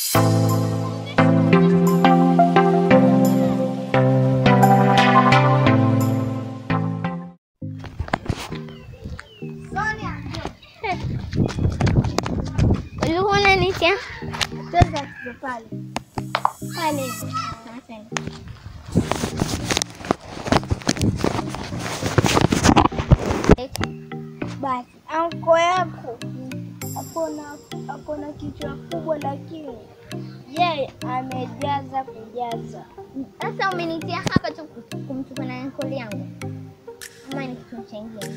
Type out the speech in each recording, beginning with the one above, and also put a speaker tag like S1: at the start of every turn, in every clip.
S1: Ulikuwa unanitia
S2: Twende pale.
S1: pale. Asante.
S2: Basi anko yako akona akona kichwa kubwa, lakini yeye amejaza kujaza.
S1: Sasa umenitia hapa tu kumchukua na ankoli yangu, ama ni kitu chengine?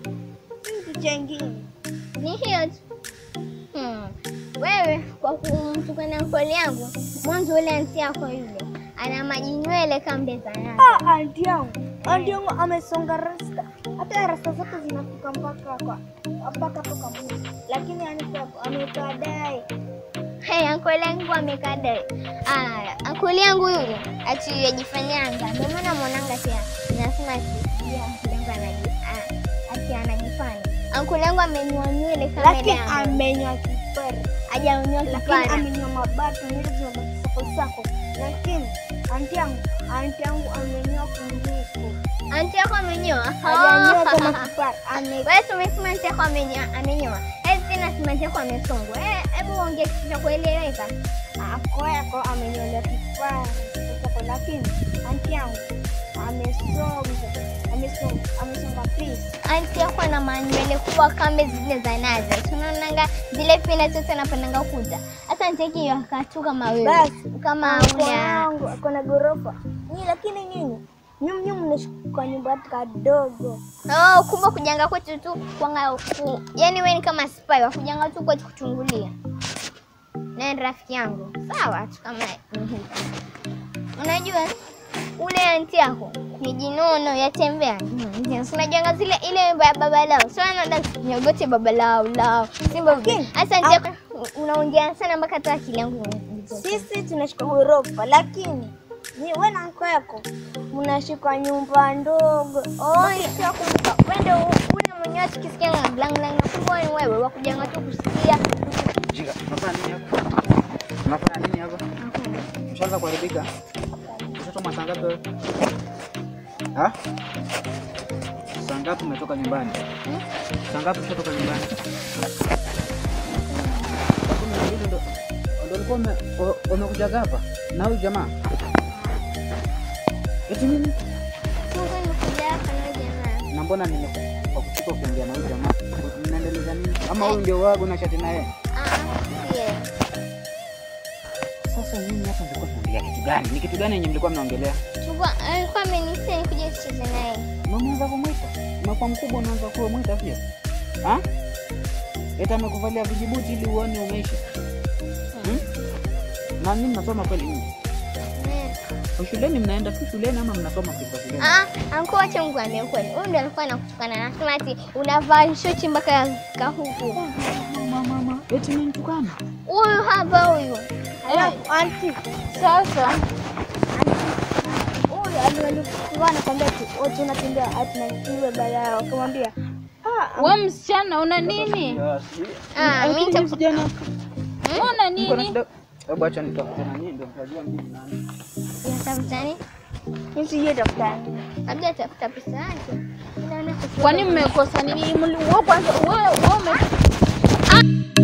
S2: Kitu chengine
S1: Ni hiyo tu. Hmm. Wewe kwa kumchukua na ankoli yangu, mwanzo ule anti yako yule ana maji nywele kama mbezanani.
S2: Ah, anti yangu anti yangu amesonga rasta, hata rasta zake zinafika mpaka kwa mpaka toka mwili, lakini anti yako amekaa dai.
S1: Hey, ankoli yangu amekada. Ah, ankoli yangu yule ati yajifanyanga. Ndio maana mwananga pia nasema ati ya ankoli yangu anaji ah, ati anajifanya. Ankoli yangu amenyoa nywele kama
S2: lakini
S1: damu.
S2: amenyoa kipara,
S1: Hajanyoa
S2: lakini
S1: kipara.
S2: amenyoa mabatu nywele zinasako lakini anti yangu anti yangu amenyoa kunduku,
S1: Anti yako amenyoa?
S2: hajanyoa kama kipara, ame
S1: Wewe tumesema anti yako amenyoa, amenyoa. Eh, tena sema anti yako amesongwa. Eh, hebu ongea kitu cha kueleweka.
S2: ako yako amenyolewa kipara sako, lakini anti yangu amesonga amesonga amesonga pisi
S1: Anti yako ana manywele kubwa kama zile za nazi. Tunaonanga zile pina zote anapandanga kuta. Sasa anti yake yakatu kama wewe.
S2: Basi,
S1: Kama
S2: Anko
S1: ule.
S2: yangu ako na ghorofa ni, lakini nyinyi nyum nyum mnaishi kwa nyumba kadogo.
S1: Oh, kumbe kujanga kwetu tu kwanga ku. Yaani wewe ni kama spy wa kujanga tu kwetu kuchungulia. Na ni rafiki yangu. Sawa tu kama ni hivi. Unajua ule anti yako ni jinono yatembea. Mm, si Unajanga zile ile wimbo ya baba lao. So anaenda nyogote baba lao lao. Simba
S2: Lakini,
S1: Sasa anti yako unaongea sana mpaka hata akili yangu initoka.
S2: Sisi tunaishi kwa ghorofa, lakini ni wewe na anko yako mnaishi kwa nyumba ndogo.
S1: Oh, sio kumbuka. Wewe ndio ule mwenyewe tukisikia na blang blang na kumbe ni wewe wa kujanga tu kusikia.
S3: Jinga, unafanya nini hapa? Unafanya nini hapa? Ushaanza kuharibika? Ushatoka saa ngapi wewe? Ha? Saa ngapi umetoka nyumbani? Saa ngapi ushatoka nyumbani? Saa kumi na mbili ndo ndo ulikuwa ume- u- umekujaga hapa na huyu jamaa? Eti nini?
S1: Mungu nimekuja hapa na wewe jamaa.
S3: Na mbona nimekuchika kuongea na huyu jamaa? Mnaendeleza nini? Ama huyu ndio wago na shati na yeye?
S1: Ah, yeah.
S3: Sasa nyinyi hapa mlikuwa mnaongelea kitu gani? Ni kitu gani yenye mlikuwa mnaongelea?
S1: Chukua, alikuwa amenisema nikuje tucheze naye.
S3: Na umeanza kumwita, umekuwa mkubwa, unaanza kuwa mwita pia ha? Eti amekuvalia vijibuti ili uone umeishi hmm? Na nini mnasoma kweli nyinyi?
S1: Mm.
S3: Shuleni mnaenda tu shuleni ama mnasoma kwa shuleni?
S1: Ah, anko wacha Mungu amie kweli. Huyu ndio alikuwa anakutukana na anasema ati unavaa shoti mpaka ka huku.
S3: Mama, mama, eti mnitukana?
S1: Huyu hapa huyu.
S2: Alafu anti
S1: Sasa
S2: huyu alikuwa anakwambia ati wote unatembea ati na kiwe balaa, akamwambia ah,
S4: We msichana una nini?
S1: ah, mimi nita
S3: Vijana,
S4: Una
S3: niko na
S4: nini?
S3: shida. Hebu acha nitafute na nini ndio mtajua mimi ni nani.
S1: nitafutani.
S2: mimi sijui daftari.
S1: Labda atafuta pesa yake. Inaona kuchukua-
S4: Kwani mmekosa nini? Mli- wewe kwanza wewe wewe ume